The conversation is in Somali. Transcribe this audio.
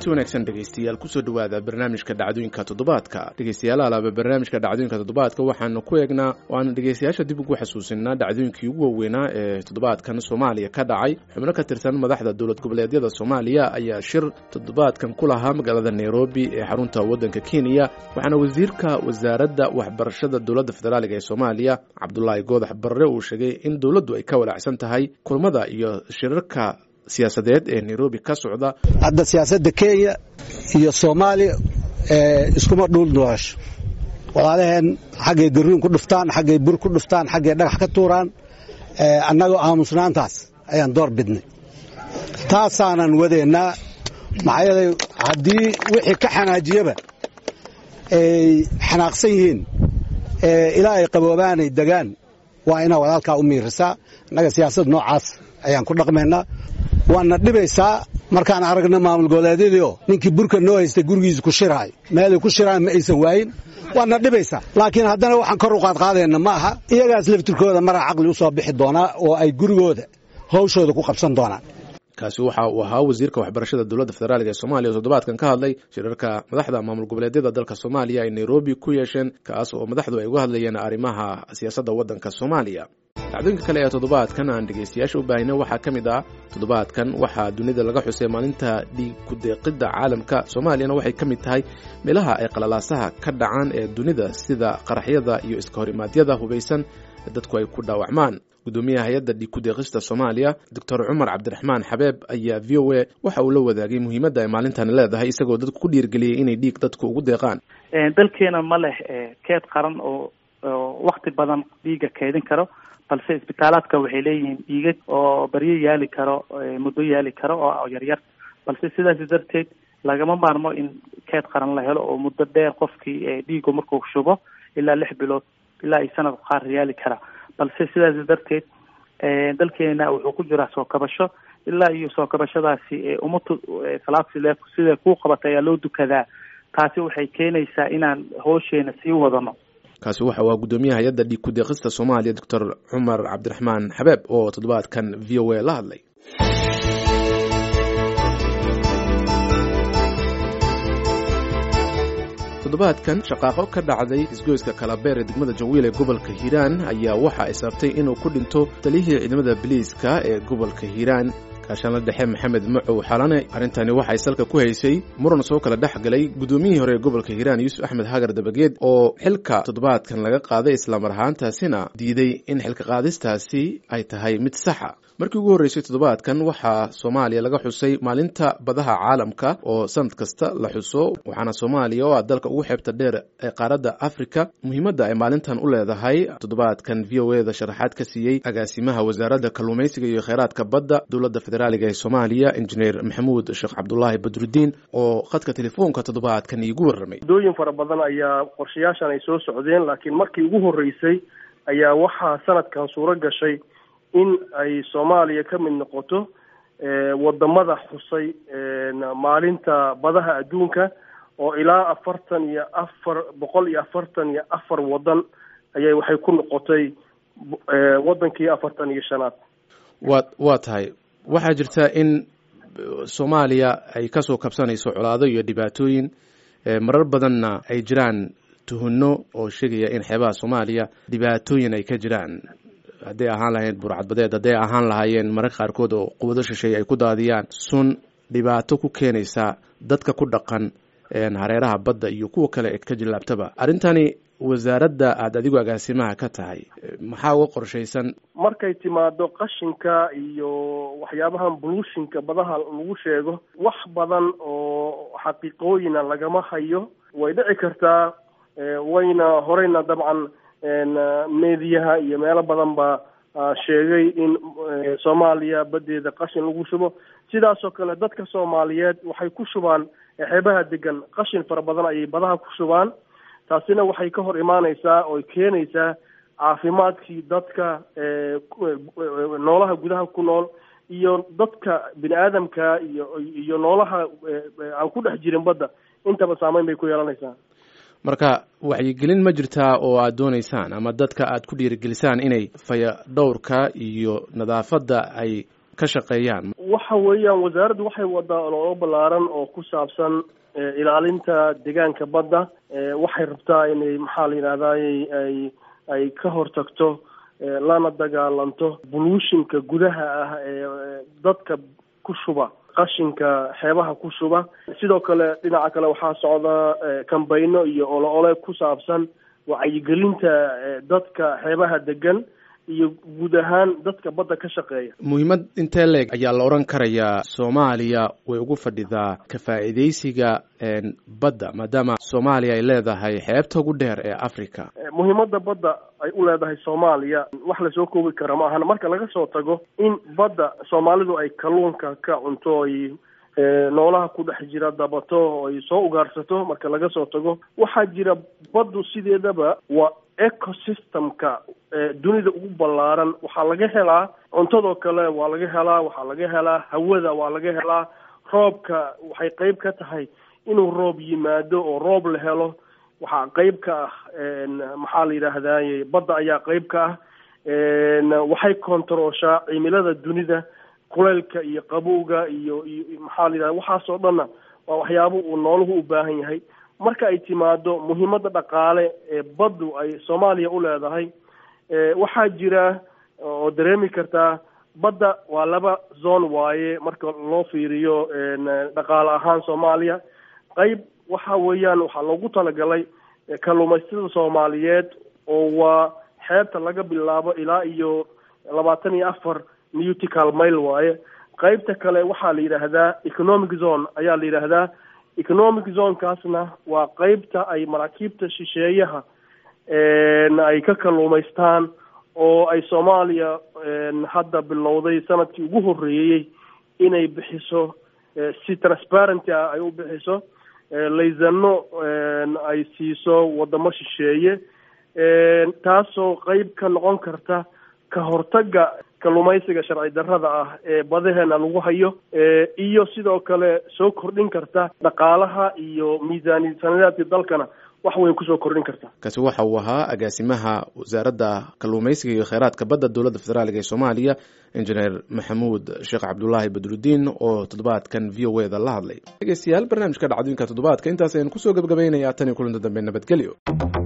kulanti wanaagsan dhegaystayaal kusoo dhowaada barnaamijka dhacdooyinka toddobaadka dhegaystayaal alaaba barnaamijka dhacdooyinka toddobaadka waxaanu ku eegnaa waana dhegaystayaasha dib ugu xasuusinaa dhacdooyinkii ugu waaweynaa ee toddobaadkan soomaaliya ka dhacay xubno ka tirsan madaxda dowlad goboleedyada soomaaliya ayaa shir toddobaadkan ku lahaa magaalada nairobi ee xarunta waddanka kenya waxaana wasiirka wasaaradda waxbarashada dowladda federaaliga ee soomaaliya cabdulaahi goodax barre uu sheegay in dowladdu ay ka walaacsan tahay kulmada iyo shirarka siyaasadeed ee nairobi ka socda hadda siyaasadda kenya iyo soomaaliya iskuma dhuul noosho walaalaheen xaggay garuun ku dhuftaan xaggay bur ku dhuftaan xaggay dhagax ka tuuraan annagoo aamusnaantaas ayaan door bidnay taasaanan wadaynaa maxaa yeelay haddii wixii ka xanaajiyaba ay xanaaqsan yihiin ilaa ay qaboobaanay degaan waa inaa walaalkaa u miirisaa annaga siyaasad noocaas ayaan ku dhaqmaynaa waana dhibaysaa markaan aragna maamul goboleedyadiio ninkii burka noo haystay gurigiisa ku shiraay meelay ku shiraan ma aysan waayin waana dhibaysaa laakiin haddana waxaan kor u qaadqaadayna ma aha iyagaas laftirkooda maraa caqli u soo bixi doonaa oo ay gurigooda hawshooda ku qabsan doonaan kaasi waxa uu ahaa wasiirka waxbarashada dowladda federaalk ee soomaaliya oo toddobaadkan ka hadlay shirarka madaxda maamul goboleedyada dalka soomaaliya ay nairobi ku yeesheen kaas oo madaxdu ay uga hadlayeen arrimaha siyaasadda waddanka soomaaliya dhacdooyinka kale ee toddobaadkan aan dhegaystayaasha u baahina waxaa ka mid ah toddobaadkan waxaa dunida laga xusay maalinta dhiig ku-deeqidda caalamka soomaaliyana waxay ka mid tahay meelaha ay qalalaasaha ka dhacaan ee dunida sida qaraxyada iyo iska hor imaadyada hubaysan dadku ay ku dhaawacmaan gudoomiyaha hay-adda dhiig ku-deeqista soomaaliya doctor cumar cabdiraxmaan xabeeb ayaa v o a waxa uu la wadaagay muhiimadda ay maalintani leedahay isagoo dadku ku dhiirgeliyey inay dhiig dadku ugu deeqaan dalkeena ma leh keed qaran oo wakti badan dhiiga keedin karo balse isbitaalaadka waxay leeyihiin dhiigag oo baryo yaali karo muddo yaali karo oo yaryar balse sidaas darteed lagama maarmo in keed qaran la helo oo muddo dheer qofkii dhiigu markuu shubo ilaa lix bilood ilaa ay sanad qaar yaali kara balse sidaas darteed dalkeena wuxuu ku jiraa soo kabasho ilaa iyo soo kabashadaasi umatu salaad sile sida kuu qabata ayaa loo dukadaa taasi waxay keenaysaa inaan hoosheena sii wadano kaasi waxa waa guddoomiyaha hay-adda dhiig ku-deeqista soomaaliya doctor cumar cabdiraxmaan xabeeb oo toddobaadkan v o a la hadlay toddobaadkan shaqaaqo ka dhacday isgoyska kalabeer ee degmada jawiil ee gobolka hiiraan ayaa waxa ay sababtay inuu ku dhinto taliyihii ciidamada biliiska ee gobolka hiiraan kaashaanla dhexe maxamed macow xalane arrintani waxay salka ku haysay muran soo kala dhex galay guddoomiyihii hore ee gobolka hiiraan yuusuf axmed hagar dabageed oo xilka toddobaadkan laga qaaday islamar ahaantaasina diiday in xilka qaadistaasi ay tahay mid saxa markii ugu horreysay toddobaadkan waxaa soomaaliya laga xusay maalinta badaha caalamka oo sanad kasta la xuso waxaana soomaaliya oo ah dalka ugu xeebta dheer ee qaaradda afrika muhiimadda ay maalintan u leedahay toddobaadkan v o e da sharaxaad ka siiyey agaasimaha wasaaradda kalluumaysiga iyo kheyraadka badda dowladda federaaliga ee soomaaliya injineer maxamuud sheekh cabdulaahi badrudiin oo khadka telefoonka toddobaadkan iigu warramay muddooyin fara badan ayaa qorshayaashan ay soo socdeen laakiin markii ugu horreysay ayaa waxaa sanadkan suuro gashay in ay soomaaliya ka mid noqoto wadamada xusay maalinta badaha adduunka oo ilaa afartan iyo afar boqol iyo afartan iyo afar wadan ayay waxay ku noqotay wadankii afartan iyo shanaad wa waa tahay waxaa jirta in soomaaliya ay kasoo kabsanayso colaado iyo dhibaatooyin marar badanna ay jiraan tuhunno oo sheegaya in xeebaha soomaaliya dhibaatooyin ay ka jiraan hadday ahaan lahayd burcadbadeed hadday ahaan lahaayeen mararka qaarkood oo quwado shisheeye ay ku daadiyaan sun dhibaato ku keenaysa dadka ku dhaqan hareeraha badda iyo kuwa kale ee ka jilaabtaba arrintani wasaaradda aada adigu agaasimaha ka tahay maxaa uga qorshaysan markay timaado qashinka iyo waxyaabahan buluushinka badaha lagu sheego wax badan oo xaqiiqooyina lagama hayo way dhici kartaa wayna horeyna dabcan meediyaha iyo meelo badan baa sheegay in soomaaliya badeeda qashin lagu shubo sidaasoo kale dadka soomaaliyeed waxay ku shubaan xeebaha degan qashin fara badan ayay badaha ku shubaan taasina waxay ka hor imaaneysaa oo keenaysaa caafimaadkii dadka noolaha gudaha ku nool iyo dadka bini aadamka iyo iyo noolaha aan ku dhex jirin badda intaba saameyn bay ku yeelanaysaa marka waxyigelin ma jirtaa oo aad doonaysaan ama dadka aad ku dhiirigelisaan inay faya dhowrka iyo nadaafadda ay ka shaqeeyaan waxa weeyaan wasaaraddu waxay wadaa ololo ballaaran oo ku saabsan ilaalinta deegaanka badda waxay rabtaa inay maxaa la yidhahdaay ay ay ka hortagto lana dagaalanto buluushinka gudaha ah ee dadka ku shuba qashinka xeebaha ku shuba sidoo kale dhinaca kale waxaa socda kambayno iyo olo ole ku saabsan wacyigelinta dadka xeebaha degan iyo guud ahaan dadka badda ka shaqeeya muhiimad intee leeg ayaa la odhan karayaa soomaaliya way ugu fadhidaa ka faa'iidaysiga badda maadaama soomaaliya ay leedahay xeebta ugu dheer ee africa muhiimadda badda ay u leedahay soomaaliya wax lasoo koobi kara ma ahan marka laga soo tago in badda soomaalidu ay kalluunka ka cunto ay noolaha ku dhex jira dabato oo ay soo ugaarsato marka laga soo tago waxaa jira baddu sideedaba waa ecosystemka dunida ugu ballaaran waxaa laga helaa cuntadoo kale waa laga helaa waxaa laga helaa hawada waa laga helaa roobka waxay qeyb ka tahay inuu roob yimaado oo roob la helo waxaa qeyb ka ah maxaa la yidhaahdaye badda ayaa qeyb ka ah waxay kontarooshaa cimilada dunida kuleylka iyo qabowga iyo iyo maxaa la yidhahda waxaasoo dhanna waa waxyaabo uu nooluhu u baahan yahay marka ay timaado muhiimadda dhaqaale ee baddu ay soomaaliya u leedahay waxaa jira oo dareemi kartaa badda waa laba zone waaye marka loo fiiriyo dhaqaale ahaan soomaaliya qeyb waxa weeyaan waxaa loogu talagalay kalluumaysatada soomaaliyeed oo waa xeebta laga bilaabo ilaa iyo labaatan iyo afar newtical mile waaye qeybta kale waxaa la yidhaahdaa economic zone ayaa la yidhaahdaa economic zonekaasna waa qeybta ay maraakiibta shisheeyaha ay ka kalluumaystaan oo ay soomaaliya hadda bilowday sanadkii ugu horreeyey inay bixiso si transparenty ah ay u bixiso laysano ay siiso wadamo shisheeye taasoo qeyb ka noqon karta ka hortagga kalluumaysiga sharci darrada ah ee badaheena lagu hayo iyo sidoo kale soo kordhin karta dhaqaalaha iyo miisaani sanadeedka dalkana wax weyn kusoo kordhin karta kaasi waxa uu ahaa agaasimaha wasaaradda kalluumaysiga iyo kheyraadka badda dowladda federaaliga ee soomaaliya injineer maxamuud sheekh cabdulaahi badrudiin oo toddobaadkan v o eda la hadlay dhegeystayaal barnaamijka dhacdooyinka toddobaadka intaas ayaan kusoo gebgabaynayaa tan iyo kulinta dambe nabadgelyo